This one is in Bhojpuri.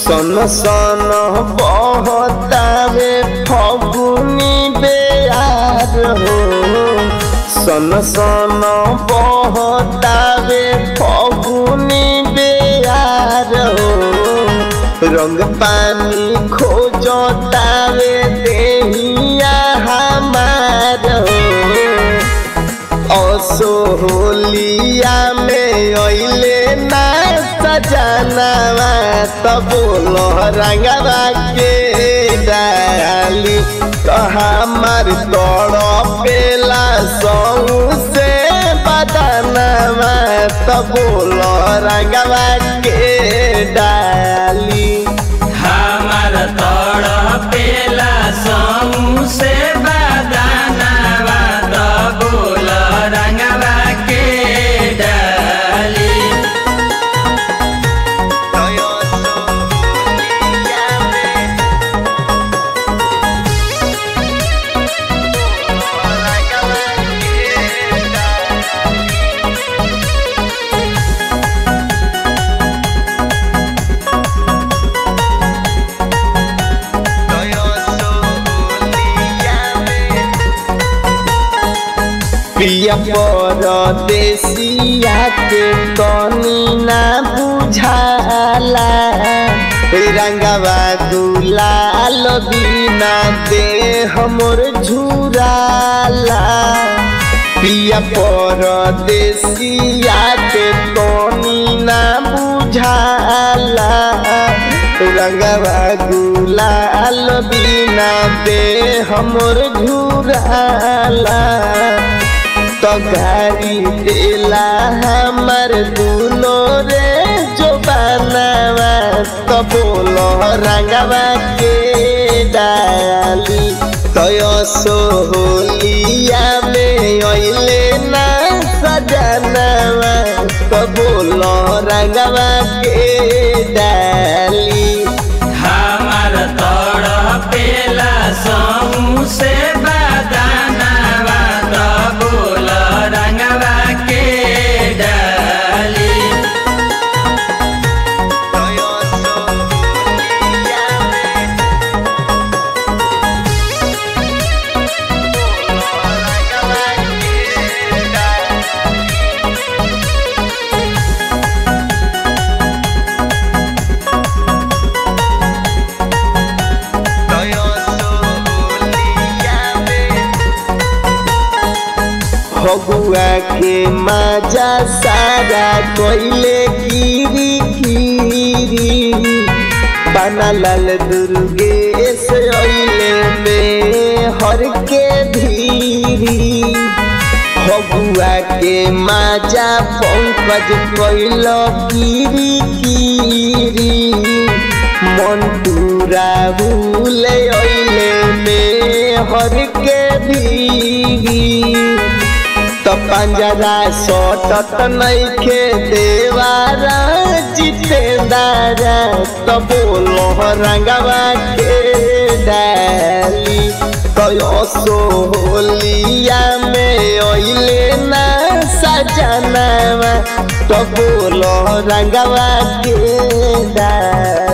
सन सन बहतावे फगुनी बेयार हो सन सन बहतावे फगुनी बेयार हो रंग पानी खोजतावे देहिया हमार हो असोहलिया में अइले ना सजनवा तब रंगवा के डाली तो हमार तड़पेला सौ से बदनवा तब रंगवा के डाली हमार तड़पेला समूह से बदानवा दबोल रंगवा के डाली पिया परदेसिया के तनी ना बुझाला रंगवा दुलाल बिना दे हमर झुराला पिया परदेसिया के तनी ना बुझाला रंगवा गुलाल बिना दे हमर झुराला तो गाड़ी देला हमर दुनो रे जो बनावा तो बोलो रंगवा के डाली तो सोहलिया में अइले ना सजनवा तो बोलो रंगवा के डाली हमार तड़पेला समूह से बदानवा दबोल रंगवा के डाली फगुआ के मजा सारा कोइले गिरी गिरी बनल दुर्गेश अइले में हर के धीरी फगुआ के मजा पंकज कोइल गिरी गिरी मंटूरा भूले अइले में हर के धीरी तो पंजरा सटत नइखे देवारा जितेदारा तो बोलो रंगवा के डाली तो सोहलिया में अइले ना सजनवा तो बोलो रंगवा के डाली